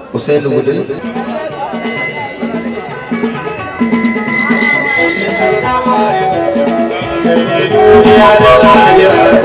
Hussein Wudil duniya da lahira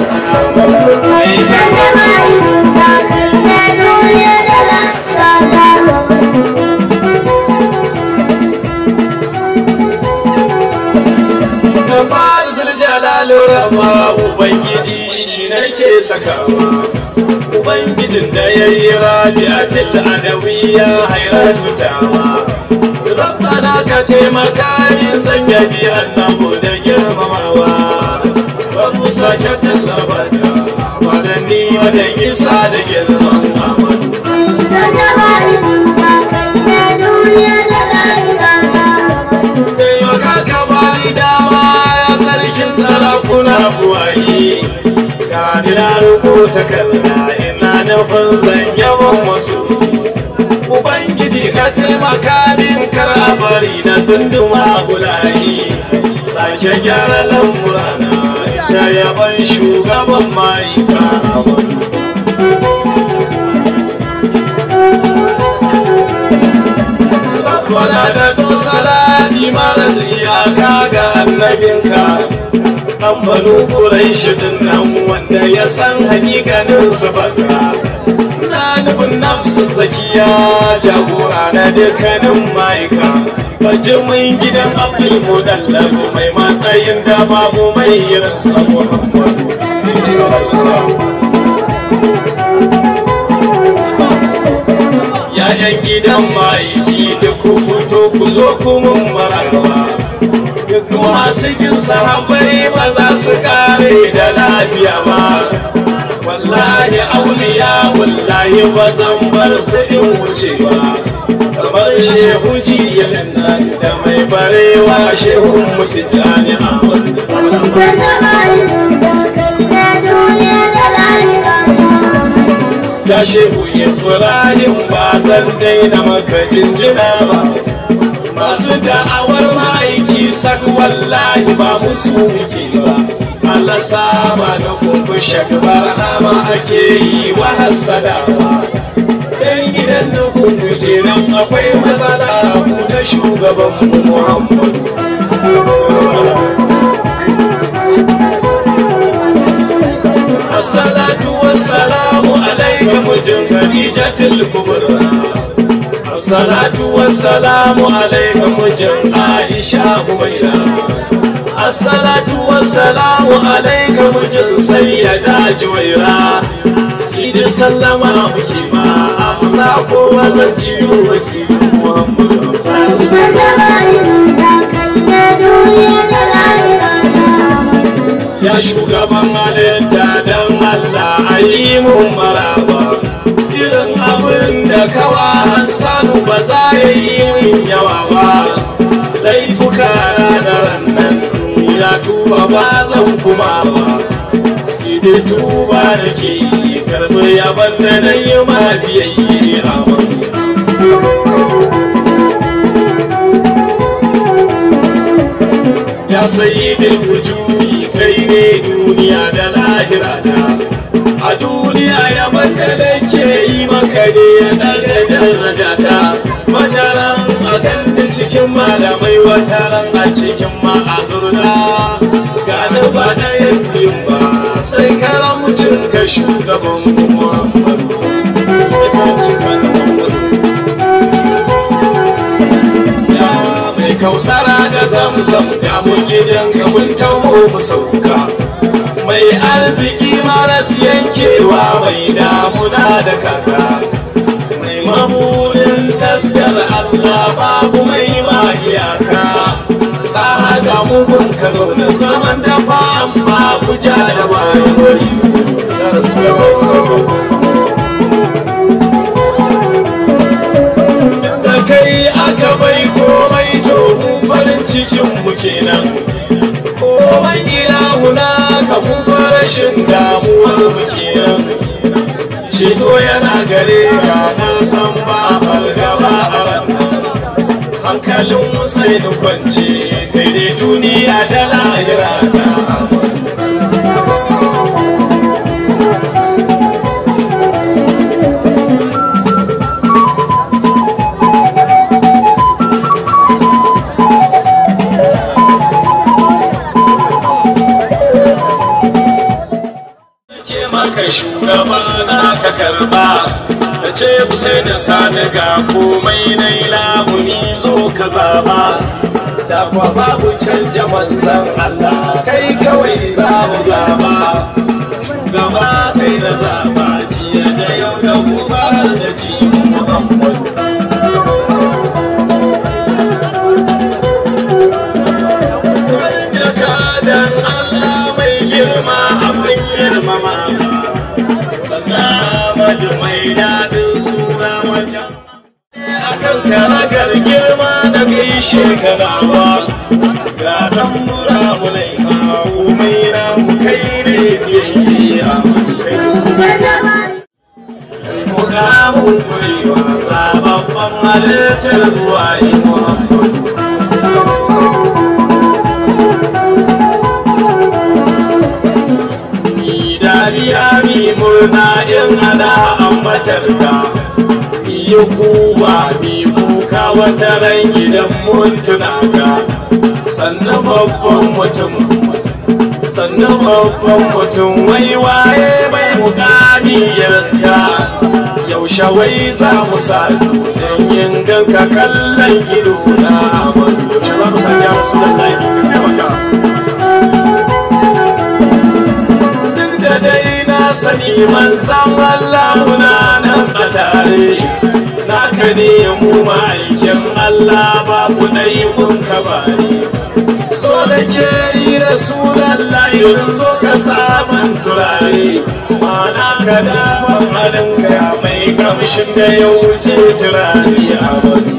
da farzul jalalu rama ubangiji shi nake sakawa ubangijin da ya yi rabi'atul adawiyya hairatu tawa rabbana ka taimaka min zan yabi annabu da girmamawa babu sake tallabata wadanni wadan isa da ke zaman amadu taimaka ka bani dama ya sarkin sarakuna buwayi ga ni na rubuta kalla ina nufin zan yawan wasu ubangiji ka taimaka min kar a bari na tunduma bulayi sake gyara lamurana da yaban shugaban ma'aika Wala da salati maras iyaka ga annabinka an banu ƙurai din nan wanda ya san hakikanin su baka na nufin nafsin zakiya jagora na dukkanin ma'aika bajimin gidan abdul mudallabu mai matsayin da babu mai irin sa muhammadu Ya'yan gidan ma'aiki duk ku fito ku zo ku mun mararwa duk masu kin sahabbai ba za su kare da lafiya ba wallahi auliya wallahi ba zan bar su in wuce ba kamar shehu jiyan da mai barewa shehun mutu jami'a ya shehu ibrahim ba zan daina maka jinjina ba masu da'awar ma'aiki sak wallahi ba musu muke ba Allah saba da kumbu shakbar hama ake yi wa hassada ba dan gidan na kumbu kenan akwai matsala ku da shugaban mu Muhammadu Assalatu wassalamu alaika mujin Khadijatul Kubra Assalatu wassalamu alaika mujin Aisha Umayya Assalatu wassalamu alaika mujin Sayyida Juwaira Sidi sallama muke ma Amsa ko wazan ciwo wasiru Muhammadu Ya shugaban halitta don Allah a yi mun maraba irin abin da kawa Hassanu ba za ya yi min yawa ba laifuka da rannan ya tuba ba zan kuma ba sai dai tuba da ke karbi yaban da na yi ma biyayye a ya sayi bil wujudi kai ne duniya da lahira ta a duniya ya baka da ke yi maka ne ya daga daraja ta wataran a kan cikin malamai wataran a cikin ma'azurda gani ba ɗayan biyun ba sai karamucin ka shugaban muhammadu ya mai kausara da zamzam ya mu gidan ka mun taho mu sauka mai arziki maras yankewa mai damuna da kaka mai maburin taskar Allah babu mai ma iyaka ta haga mugun ka zaune zaman da fa'an babu ja da bayan wari da kai aka bai komai to mu farin cikin mu kenan komai ilahuna ka mu rashin damuwar mu kenan Ceto yana gare ka na san ba fargaba a ranar hankalin sai da kwance kai dai duniya da lahira ta sai da sani ga komai na lamuni zo ka zaba da kwa babu canja manzan Allah kai kawai za mu zaba gaba kai da zaba jiya da yau da gobe da ji Muhammad jakadan Allah mai girma abin girmama sannan madu mai daɗin suna wajen akan karagar girma da gaishe kanawa ga dan mura mulai kawo mai na mu kai ne biyayya kai mu ga mun kurewa zababban halittar ruwa yi muhammadu Ni dariya mi murna in ana ambatar ka yi kuwa mi kuka wata ran idan mun tuna ka sannan babban mutum sannan babban mutum wai waye bai mukami yanka yaushe wai za mu sa dutsen yin ganka kallon ido na amadu yaushe za mu sa ya rasu da laifin taimaka duk da dai na sani manzan Allah muna nan a tare naka ne mu ma'aikin Allah babu ɗai mun ka bari so da ke yi rasulallah yanzu ka samun turare mana ka daman halin ka mai kamshin da ya wuce turare a wani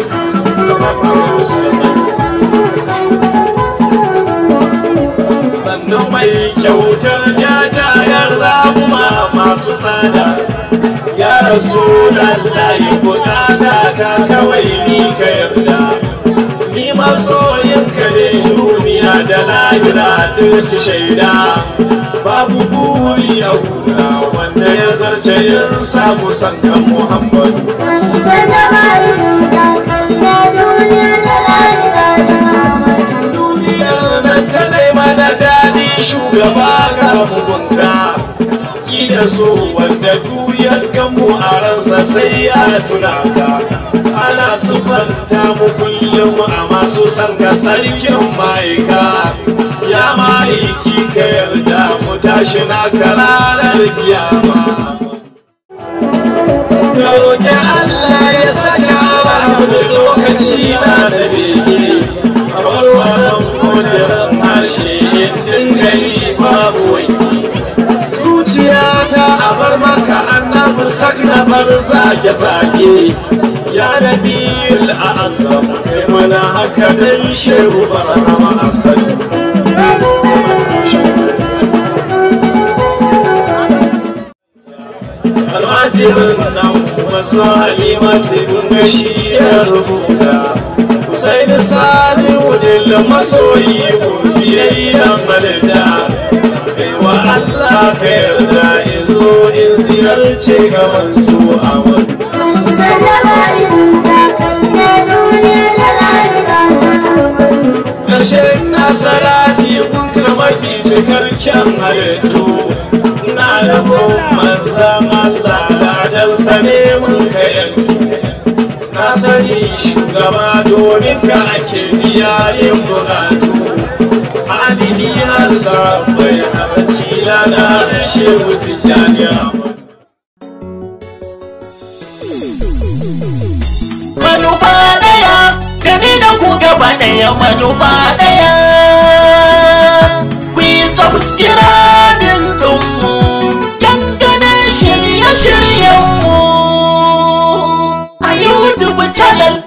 sannan mai kyautar jajayar ramuma masu tsada ya rasu lallahi bukata ta kawai ni ka yarda ni masoyinka ne duniya da lahira ɗin su shaida babu buri a hura wanda ya zarce yin samu sankan muhammadu duniyar nan ta nema da daɗi shugaba ga mugunta ki da so wanda duyar gamu a ransa sai ya tuna ka ana sufanta mu kullum a masu san ka sarkin ma'aika ya ma'aiki ka yarda mu tashi na kararar kiyama ka roƙi Allah ya saka mu da lokaci na da bege kamar wannan kudirin harshe yin dingayi babu wai zuciyata a bar maka annabi sak na bar zage-zage ya nabi al'azam kai mana haka dan shehu barhama asali almajirin nan wasu halimatu dunga shi ya rubuta sai da sani wudin masoyi biyayyen malita wa Allah ka yarda in zo in ziyarce ga manzo a wani ƙarshen nasarati kun mafi cikar kyan halittu na rabon manzan Allah ladan sane mun ka yanzu na sani shugaba domin ka ake biya yin bukatu adini har sabai haɓaci lana rashe wuce jami'a manufa daya da ni da ku gaba daya manufa daya ku yi subscribing ɗinmu dangane shirye-shiryenmu a youtube channel